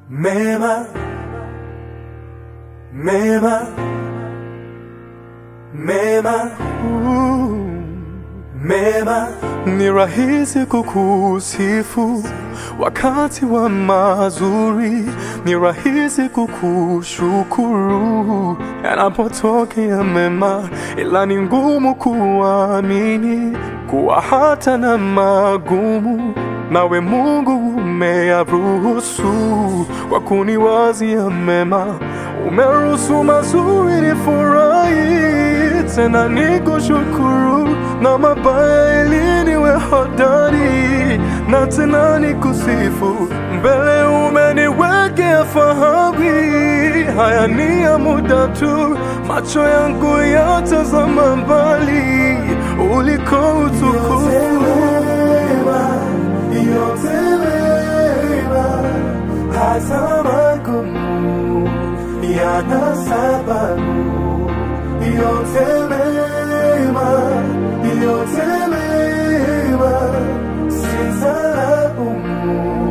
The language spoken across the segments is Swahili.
mema mema mema mema Ni rahisi kukusifu wakati wa mazuri, ni rahisi kukushukuru yanapotokea mema, ila ni ngumu kuamini kuwa hata na magumu nawe Mungu umeyaruhusu kwa kuniwazia mema. Umeruhusu mazuri nifurahi, tena nikushukuru, na mabaya ili niwe hodari, na tena nikusifu. Mbele umeniwekea fahari, haya ni ya muda tu, macho yangu yatazama mbali uliko utukufu. yote mema hata magumu yana sababu yote mema yote mema sitalaumu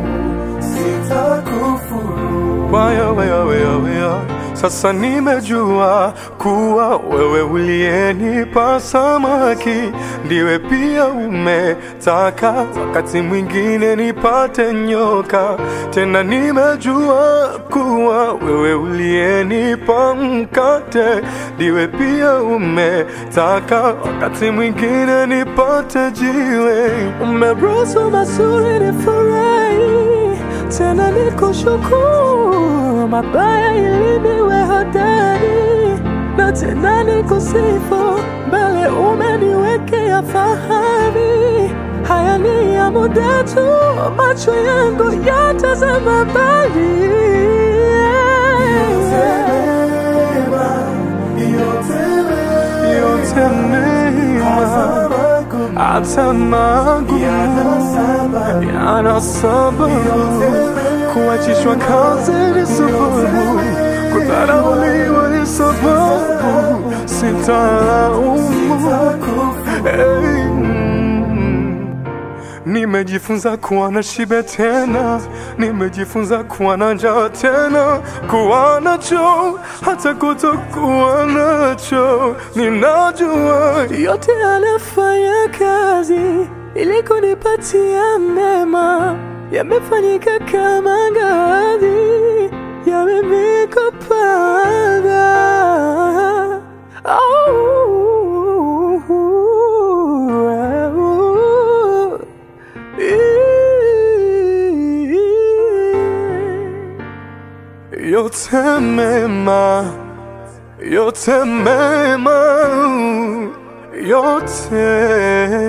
sitakufuru Waya, waya, waya, waya. Sasa nimejua kuwa wewe uliyenipa samaki ndiwe pia umetaka wakati mwingine nipate nyoka. Tena nimejua kuwa wewe uliyenipa mkate ndiwe pia umetaka wakati mwingine nipate jiwe. Umeruhusu mazuri nifurahi tena nikushukuru, mabaya ili niwe hodari, na tena nikusifu, mbele umeniwekea fahari. Haya ni ya muda tu, macho yangu yatazama mbali. Yote mema, hata magumu yana sababu, kuachishwa kazi ni sababu, kudharauliwa ni sababu, sitalaumu. Hey, mm. Nimejifunza kuwa na shibe tena, nimejifunza kuwa na njaa tena, kuwa nacho hata kutokuwa nacho. Ninajua yote yanafanya kazi ili kunipatia mema, yamefanyika kama ngazi ya mimi kupanda. Oh, yote mema, yote mema, yote